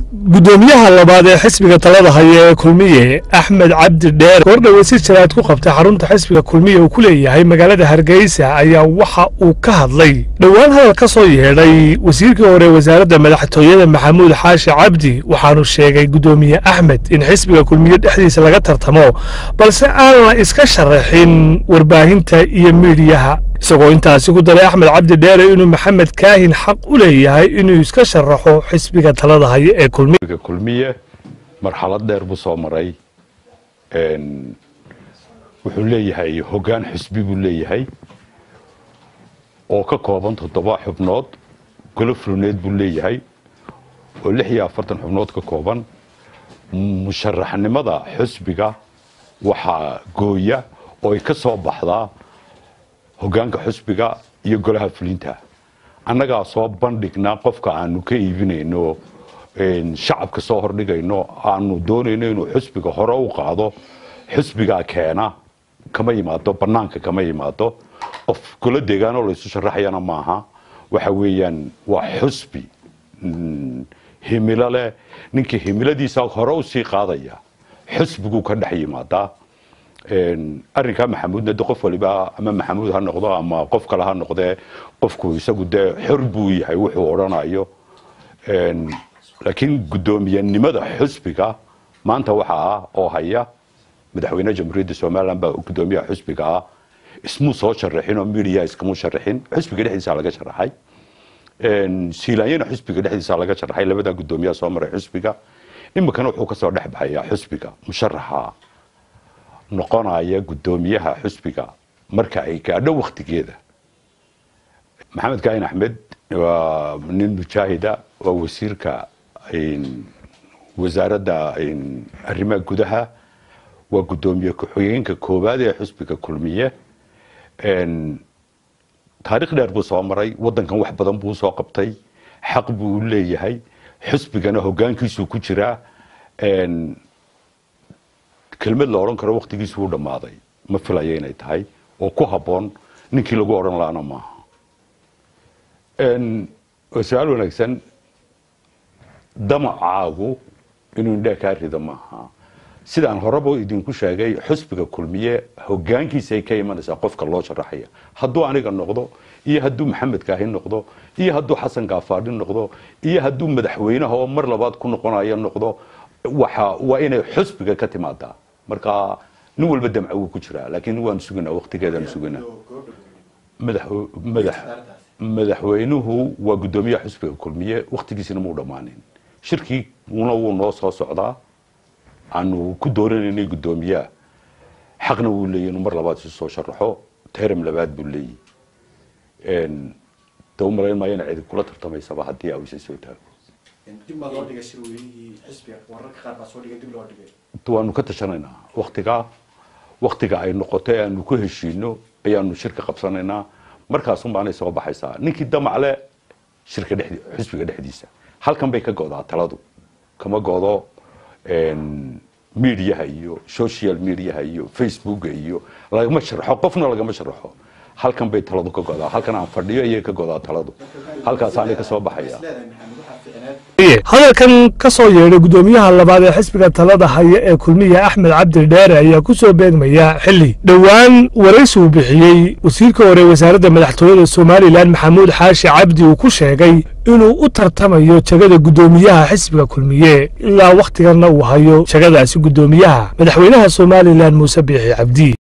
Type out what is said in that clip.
gudoomiyaha labaad ee xisbiga talada haya ee kulmiye axmed cabdi dheer goordhowe si jaraad ku qabtay xarunta xisbiga kulmiye uu ku leeyahay magaalada hargeysa ayaa waxa uu ka hadlay dhowaan hadal ka soo yeedhay wasiirkii hore wasaaradda madaxtooyada maxamuud xaashi cabdi waxaanu sheegay gudoomiye axmed in xisbiga kulmiye dhexdiisa laga tartamo balse aan la iska sharaxin warbaahinta iyo miidiyaha isagoo intaasi ku daray axmed cabdi dheere inuu maxamed kaahin xaq u leeyahay inuu iska sharaxo xisbiga talada haya ee kulmiye kulmiye marxalad dheer buu soo maray wuxuu leeyahay hoggaan xisbi buu leeyahay oo ka kooban toddoba xubnood golo fuluneed buu leeyahay oo lix iyo afartan xubnood ka kooban musharaxnimada xisbiga waxaa gooya oo ay ka soo baxdaa hoggaanka xusbiga iyo golaha fulinta annagaa soo bandhignaa qofka aanu ka iibinayno shacabka soo hordhigayno aanu doonayno inuu xusbiga hore u qaado xusbigaa keena kama yimaado bannaanka kama yimaado qof golo deegaanoo laysu sharaxayana maaha waxa weeyaan waa xusbi himilo leh ninkii himiladiisa hore u sii qaadaya xusbiguu ka dhex yimaadaa arrinkaa maxamuudna de qof waliba ama maxamuud ha noqdo ama qof kale ha noqdee qofku isagu dee xor buu yahay wuxuu odhanayo laakiin guddoomiyenimada xusbiga maanta waxa ah oo haya madaxweyne jamhuuriyadda somalilan baa guddoomiyaha xusbiga ah ismuu soo sharaxin oo midiya iskamu sharaxin xusbiga dhexdiisa laga sharaxay siilaanyana xusbiga dhexdiisa laga sharaxay labadaa guddoomiyaha soo maray xusbiga iminkana wuxuu kasoo dhex baxayaa xusbiga musharaxa noqonaya guddoomiyaha xusbiga marka ay gaadho waktigeeda maxamed kaahin axmed waa nin mujaahida waa wasiirka wasaaradda arrimaha gudaha waa guddoomiye ku-xigeenka koowaad ee xusbiga kulmiye taarikh dheer buu soo maray waddankan wax badan buu soo qabtay xaq buu u leeyahay xusbigana hoggaankiisuu ku jiraa kelmad la odhan karo waktigiisu wuu dhammaaday ma filaya inay tahay oo ku habboon ninkii lagu odhan laana maaha waa su-aal wanaagsan damacaagu inuu indhaa kaa rido maaha sidaan horeba idinku sheegay xusbiga kulmiye hoggaankiisa ay ka imanaysaa qofka loo sharaxaya hadduu aniga noqdo iyo hadduu maxamed kaahin noqdo iyo hadduu xasan gaafaadhi noqdo iyo hadduu madaxweynaha oo mar labaad ku noqonayo noqdo waxa waa inay xusbiga ka timaadaa marka nin walba damca wuu ku jiraa laakiin waan suginaa waktigeedaan suginaa madaxweynuhu waa guddoomiyaha xusbiga kulmiye waktigiisina muu dhammaanin shirkiina wuu noo soo socdaa aanu ku dooranaynay guddoomiyaha xaqna wuu leeyahy inuu mar labaad isu soo sharaxo teram labaad buu leeyahy de u malayn maayo ina cidi kula tartamaysaba haddii aa isa soo taago waanu ka tashanaynaa waktigaa waktiga ay noqoto ee aanu ku heshiino ayaanu shirka qabsanaynaa markaasun baanay soo baxaysaa ninkii damacle shirka dhed xusbiga dhexdiisa halkan bay ka go'daa taladu kama go'do mediaha iyo social mediaha iyo facebooka iyo lagama sharxo qofna lagama sharxo halkan bay taladu ka godaa halkan aan fadhiyo ayay ka godaa taladu halkaasaanay ka soo baxaya hadalkan ka soo yeedhay guddoomiyaha labaad ee xisbiga talada haya ee kulmiye axmed cabdi dheere ayaa ku soo beegmaya xilli dhowaan waraysi uu bixiyey wasiirka hore wasaaradda madaxtooyada somalilan maxamuud xaashi cabdi uu ku sheegay inuu u tartamayo jegada guddoomiyaha xisbiga kulmiye ilaa wakhtiganna uu hayo jegadaasi guddoomiyaha madaxweynaha somalilan muuse biixi cabdi